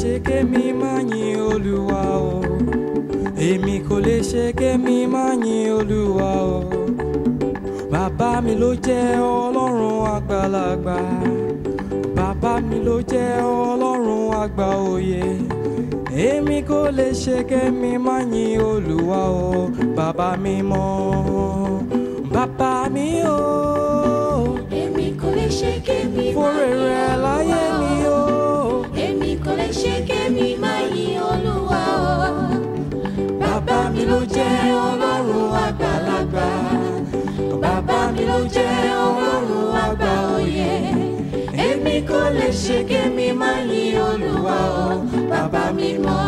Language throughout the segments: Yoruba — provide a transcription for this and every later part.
ṣe kémi má yin olúwa o èmi kò lè ṣe kémi má yin olúwa o bàbá mi ló jẹ́ ọlọ́run àgbàlagbà bàbá mi ló jẹ́ ọlọ́run àgbà òye èmi kò lè ṣe kémi má yin olúwa o bàbá mi mọ́ bàbá mi o Èmi kò lè ṣe kémi máa fúnre yin rẹ láyé Olúwa mi o. o. Èmi kò lè ṣe kémi máa yin Olúwa o. Bàbá mi ló jẹ́ ọlọ́run àgbàlagbà. Bàbá mi ló jẹ́ ọlọ́run àgbà òye. Èmi kò lè ṣe kémi máa yin Olúwa o. Bàbá mi mọ́.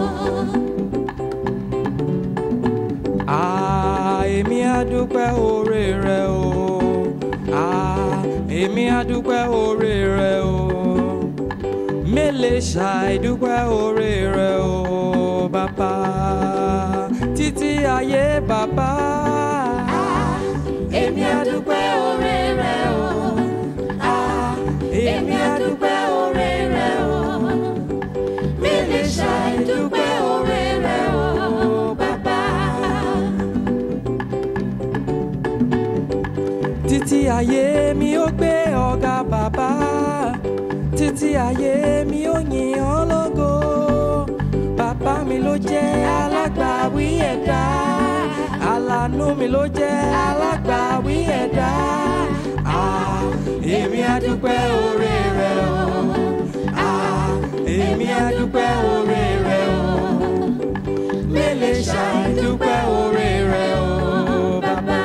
Ah, èmi á dúpẹ́ oore rẹ o. Ah, èmi á dúpẹ́ oore rẹ o. Mélèé ṣàìdúpẹ́ oore rẹ o, bàbá. Títí ayé bàbá. Èmi á dúpẹ́ oore rẹ o. Ah, Èmi á dúpẹ́ oore rẹ o. Mi lè ṣàìdúpẹ́ oore rẹ o, bàbá. Títí ayé mi ó gbé ọ̀gá bàbá. Títí ayé mi ó yìn ọ́ lógo. Bàbá mi ló jẹ́ alágbàwí ẹ̀dá. Àlànú mi ló jẹ́ alágbàwí ẹ̀dá. Ah, èmi á dúpẹ́ oore rẹ o. Ah, èmi á dúpẹ́ oore rẹ o. Mélèé ṣàìdúpẹ́ oore rẹ o, bàbá.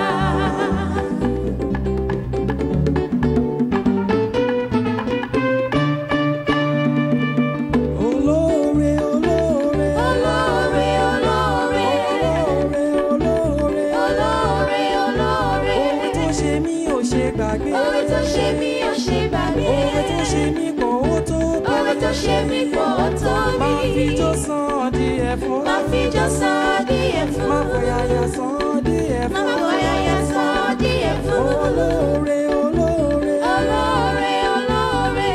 Olóore, olóore, Olóore, olóore, olóore, olóore. olóore, olóore. Oore tó ṣe mí ò ṣe gbàgbé. Oore tó ṣe mí ò ṣe gbàgbé. Oore tó ṣe mí pọ̀ ó tó pọ̀. Oore tó ṣe mí pọ̀ ó tó mi. Máa fi jó san díẹ̀ fún. Máa fi jó san díẹ̀ fún. Máa fọ̀yàyà san díẹ̀ fún. Máa fọ̀yàyà san díẹ̀ fún. Olóore, olóore. Olóore, olóore.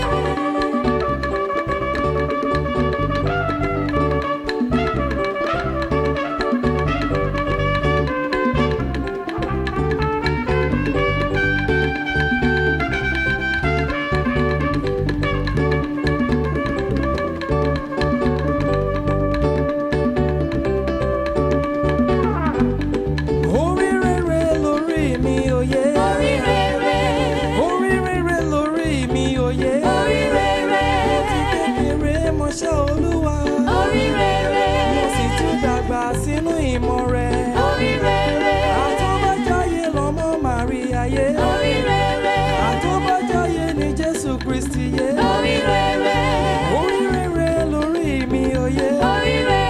Orí rere lórí mi òye. Orí rere. Orí rere lórí mi òye. Orí rere. Kékeré mọṣẹ́ olúwa. Orí rere. Mo sì tún dàgbà sínú ìmọ̀ rẹ̀. Orí rere. Àtọ́bájáyé lọ́mọ Màríà yé. Orí rere. Àtọ́bájáyé ni Jésù Kristi yé. Orí rere. Orí rere lórí mi òye. Orí rere.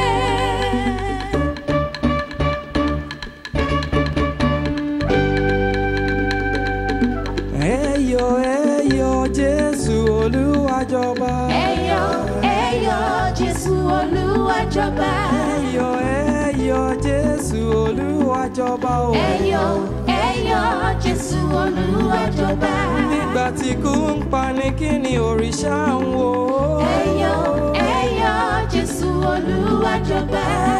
Ẹyọ ẹyọ Jésù Olúwa jọba. Ẹyọ, ẹyọ, Jésù Olúwa jọba. Ẹyọ ẹyọ Jésù Olúwa jọba o. Ẹyọ, ẹyọ, Jésù Olúwa jọba. Nígbà tí kú ń pa ni kí ni òrìṣà ń wò ó. Ẹyọ, ẹyọ, Jésù Olúwa jọba.